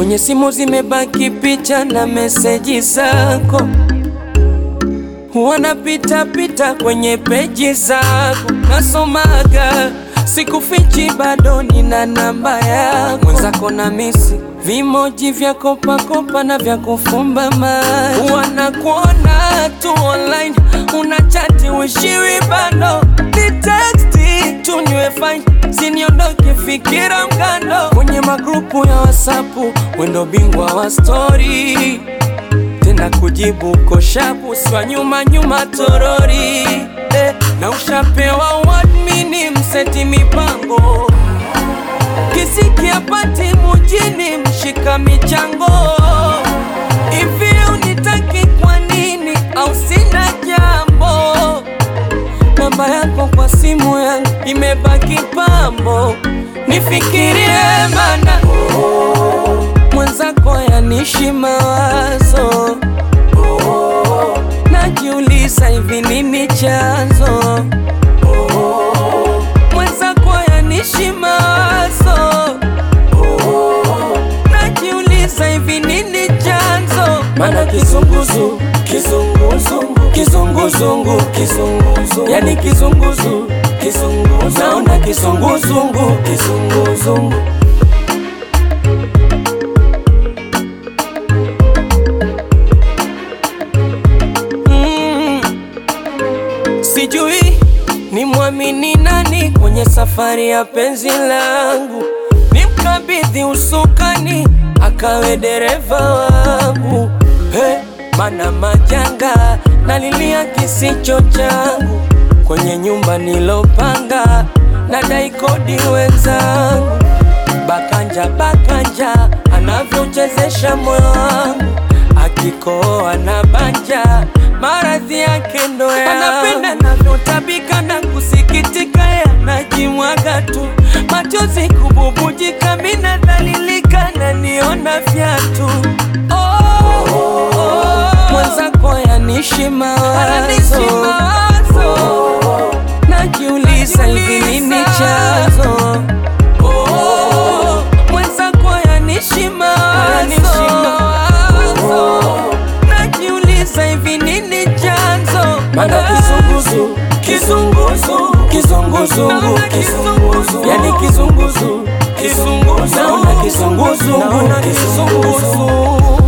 Kwenye simu zimebaki picha na meseji zako, wanapita pita kwenye peji zako, nasomaga sikufichi, bado nina namba yako. Mwenzako na misi vimoji vya kopakopa na vya kufumba macho, wanakuona tu online, unachati wishiwi bado ni teksti tu niwe fine, siniondoke fikira mkando kwenye magrupu ya wasapu, wendo bingwa wa stori tena kujibu koshapu swa nyuma nyuma torori eh, na ushapewa wadmini mseti mipango kisikia pati mujini mshika michango hivi unitaki kwa nini au sina jambo namba yako kwa simu yangu imebaki pambo nifikirie mana mwenzako yanishi mawazo najiuliza hivi nini chanzo mwenzako yanishi mawazo najiuliza hivi nini chanzo mana kizunguzu kizunguzungu kizunguzungu kizunguzungu yani kizunguzu kizunguzu naona kizunguzungu kizunguzungu Mm. Sijui ni mwamini nani kwenye safari ya penzi langu, ni mkabidhi usukani akawe dereva wangu. Hey, mana majanga nalilia kisicho changu kwenye nyumba nilopanga, nadai kodi wenzangu. Bakanja bakanja anavyochezesha moyo wangu, akikoa na banja maradhi yake ndo yangu. Anapenda navyotabika na kusikitika, yanajimwaga tu machozi kububujika, mi nadhalilika na niona fyatu oh, oh, mwenzako yanishi mawazo oh, najiuliza hivi nini chanzo Oh, mwenzako yanishi mawazo najiuliza hivi nini chanzo mana kizunguzu kizunguzu kizunguzungu kizunguzu yani kizunguzu kizunguzu naona kizunguzungu kizunguzu